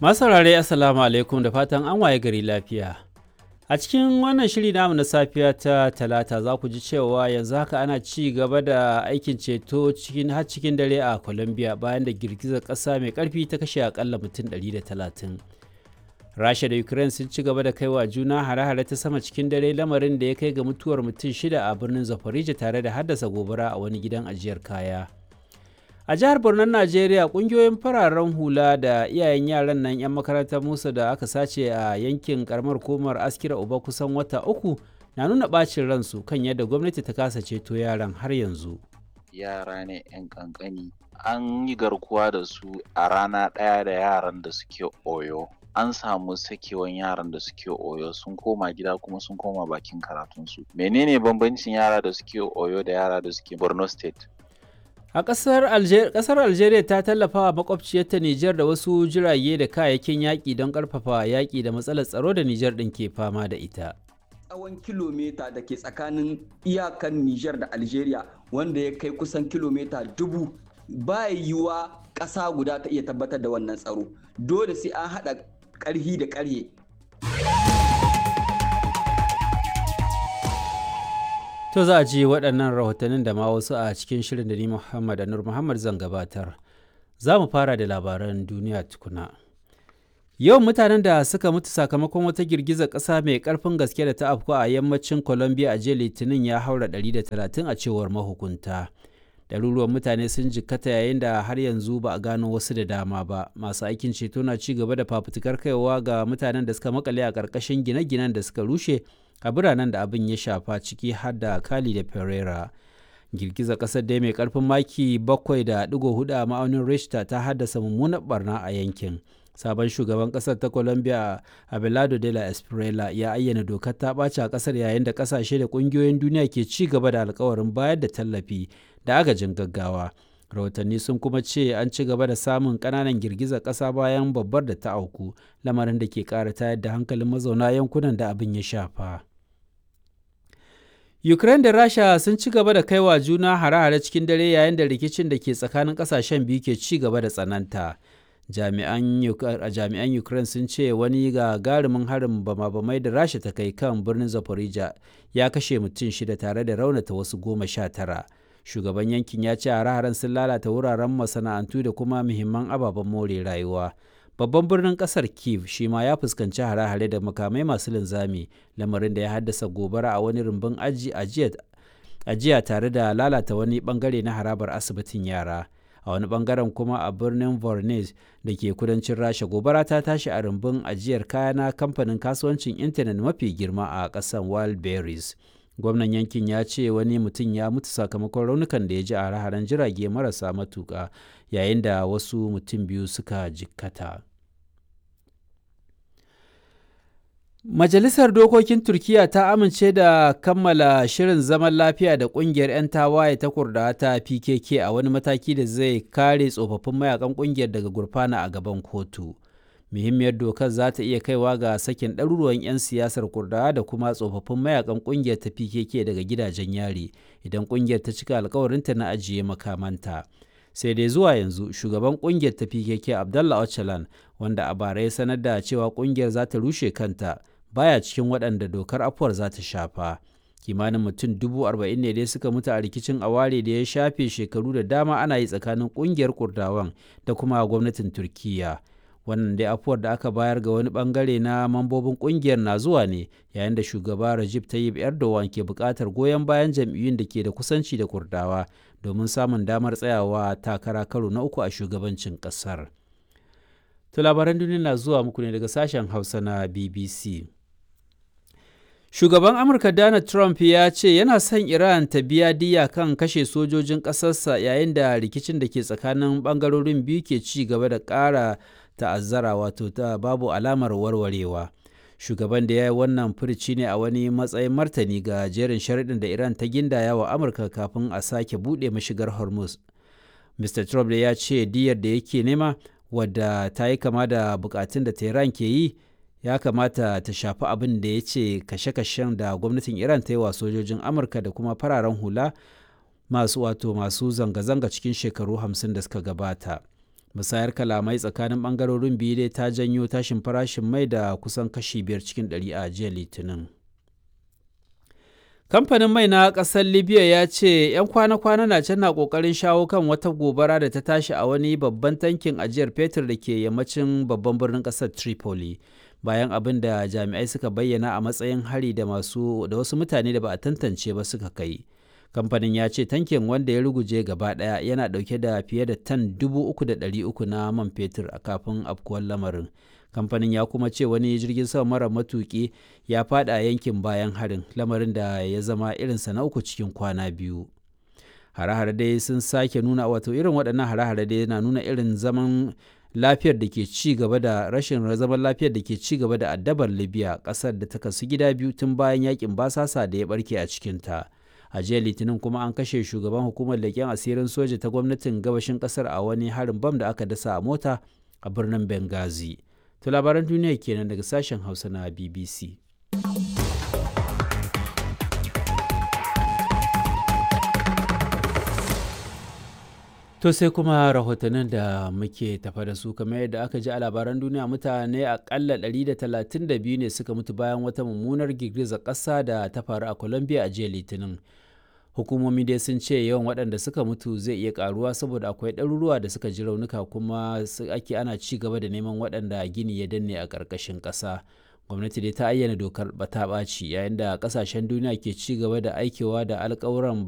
Masu saurare Assalamu alaikum da fatan an waye gari lafiya. A cikin wannan shiri namu na safiya ta talata za ku ji cewa yanzu haka ana ci gaba da aikin ceto cikin har cikin dare a Colombia bayan da girgizar ƙasa mai ƙarfi ta kashe akalla mutum 130. Rasha da Ukraine sun ci gaba da kaiwa juna hare-hare ta sama cikin dare lamarin da ya kai ga mutuwar mutum shida a birnin Zaporizhia tare da haddasa gobara a wani gidan ajiyar kaya. a jihar Borno Najeriya kungiyoyin fararen hula da iyayen yaran nan 'yan makarantar Musa da aka sace a yankin karamar komar askira uba kusan wata uku na nuna bacin ransu kan yadda gwamnati ta kasa ceto yaran har yanzu. yara ne 'yan kankani an yi garkuwa da su a rana ɗaya da yaran da suke oyo an samu sakewan yaran da suke oyo sun koma gida kuma sun koma bakin karatunsu menene bambancin yara da suke oyo da yara da suke borno state A ƙasar Algeria, ƙasar Algeria ta tallafa wa makwabciyarta Nijar da wasu jirage da kayayyakin yaƙi don ƙarfafa yaƙi da matsalar tsaro da Nijar ɗin ke fama da ita. tsawon kilomita da ke tsakanin iyakan Nijar da Algeria wanda ya kai kusan kilomita dubu ba yiwuwa ƙasa guda ta iya tabbatar da wannan tsaro dole sai an haɗa ƙarhi da ƙarhe To za a ji waɗannan rahotannin da ma wasu a cikin shirin da ni Muhammad Anur Muhammad zan gabatar. Za mu fara da labaran duniya tukuna. Yawan mutanen da suka mutu sakamakon wata girgizar ƙasa mai ƙarfin gaske da ta afku a yammacin Colombia a jiya Litinin ya haura 130 a cewar mahukunta. Ɗaruruwan mutane sun jikkata yayin da har yanzu ba a gano wasu da dama ba. Masu aikin ceto na ci gaba da fafutukar kaiwa ga mutanen da suka makale a ƙarƙashin gine-ginen da suka rushe a biranen da abin ya shafa ciki har da Cali da Pereira. Girgizar ƙasar dai mai ƙarfin maki 7.4 a ma'aunin Richter ta haddasa mummunar barna a yankin. Sabon shugaban ƙasar ta Colombia Abelardo de la Espriella ya ayyana dokar ta ɓaci a ƙasar yayin da ƙasashe da ƙungiyoyin duniya ke ci gaba da alkawarin bayar da tallafi da agajin gaggawa. rahotanni sun kuma ce an ci gaba da samun ƙananan girgizar ƙasa bayan babbar da ta auku lamarin da ke ƙara tayar da hankalin mazauna yankunan da abin ya shafa. Ukraine da Rasha sun ci gaba da kaiwa juna hare-hare cikin dare yayin da rikicin da ke tsakanin kasashen biyu ke ci gaba da tsananta. Jami'an Ukraine sun ce wani gagarumin harin bama-bamai da Rasha ta kai kan birnin Zaporizhia ya kashe mutum shida tare da raunata wasu goma sha tara. Shugaban yankin ya ce hare-haren sun lalata wuraren masana'antu da kuma muhimman ababen more rayuwa. babban birnin kasar kiev shi ma ya fuskanci hare-hare da makamai masu linzami lamarin da ya haddasa gobara a wani rumbun ajiya tare da lalata wani bangare na harabar asibitin yara a wani bangaren kuma a birnin vornes da ke kudancin rasha gobara ta tashi a rumbun ajiyar kaya na kamfanin kasuwancin intanet mafi girma a kasan wildberries gwamnan yankin ya ce wani mutum ya mutu sakamakon raunukan da ya ji a hare-haren jirage marasa matuka yayin da wasu mutum biyu suka jikkata. Majalisar Dokokin Turkiyya ta amince da kammala shirin zaman lafiya da ƙungiyar 'yan tawaye ta kurda ta PKK a wani mataki da zai kare tsofaffin mayakan ƙungiyar daga gurfana a gaban kotu. Muhimmiyar dokar za ta iya kaiwa ga sakin ɗaruruwan 'yan siyasar kurdawa da kuma tsofaffin mayakan ƙungiyar ta PKK daga gidajen yari idan ƙungiyar ta cika alkawarinta na ajiye makamanta. sai dai zuwa yanzu shugaban kungiyar ta pkk abdallah öcalan wanda a bara ya sanar da cewa kungiyar za ta rushe kanta baya cikin waɗanda dokar afuwar za ta shafa kimanin mutum dubu arba'in ne dai suka mutu a rikicin aware da ya shafe shekaru da dama ana yi tsakanin kungiyar kurdawan da kuma gwamnatin turkiya wannan dai afuwar da aka bayar ga wani bangare na mambobin kungiyar na zuwa ne yayin da shugaba Recep Tayyip Erdogan ke buƙatar goyon bayan jam'iyyun da ke da kusanci da kurdawa domin samun damar tsayawa takara karo na uku a shugabancin ƙasar. To labaran duniya na zuwa muku ne daga sashen Hausa na BBC. Shugaban Amurka Donald Trump ya ce yana son Iran ta biya diya kan kashe sojojin ƙasarsa yayin da rikicin da ke tsakanin ɓangarorin biyu ke ci gaba da ƙara ta'azzara wato ta babu alamar warwarewa. Shugaban da ya yi wannan furici ne a wani matsayin martani ga jerin sharaɗin da Iran ta gindaya wa Amurka kafin a sake buɗe mashigar Hormuz. Mr. Trump da ya ce diyar da yake nema wadda ta yi kama da bukatun da Tehran ke yi ya kamata ta shafi abin da ya ce kashe-kashen da gwamnatin Iran ta yi wa sojojin Amurka da kuma fararen hula masu wato masu zanga-zanga cikin shekaru hamsin da suka gabata. musayar kalamai tsakanin ɓangarorin biyu dai ta janyo tashin farashin mai da kusan kashi biyar cikin ɗari a jiya litinin kamfanin mai na ƙasar libya ya ce 'yan kwana-kwana na can na ƙoƙarin shawo kan wata gobara da ta tashi a wani babban tankin ajiyar fetur da ke yammacin babban birnin ƙasar tripoli bayan abin da jami'ai suka bayyana a matsayin hari da masu da wasu mutane da ba a tantance ba suka kai kamfanin ya ce tankin wanda ya ruguje gaba ɗaya yana ɗauke da fiye da tan dubu uku da ɗari uku na man fetur a kafin afkuwar lamarin kamfanin ya kuma ce wani jirgin sama mara matuki ya fada yankin bayan harin lamarin da ya zama irinsa na uku cikin kwana biyu hare-hare dai sun sake nuna wato irin waɗannan hare-hare dai na nuna irin zaman lafiyar da ke ci gaba da rashin zaman lafiyar da ke ci gaba da addabar libya ƙasar da ta kasu gida biyu tun bayan yakin basasa da ya barke a cikinta a jiya litinin kuma an kashe shugaban hukumar leƙen asirin soja ta gwamnatin gabashin ƙasar a wani harin bam da aka dasa a mota a birnin benghazi To labaran duniya kenan daga sashen Hausa na BBC. To sai kuma rahotannin da muke tafa da su kamar yadda aka ji a labaran duniya mutane akalla 132 ne suka mutu bayan wata mummunar girgizar ƙasa da ta faru a Colombia a jiya Litinin. hukumomi dai sun ce yawan waɗanda suka mutu zai iya karuwa saboda akwai ɗaruruwa da suka ji raunuka kuma ake ana ci gaba da neman waɗanda gini ya danne a ƙarƙashin ƙasa gwamnati dai ta ayyana dokar bata ɓaci yayin da ƙasashen duniya ke ci gaba da aikewa da alƙawuran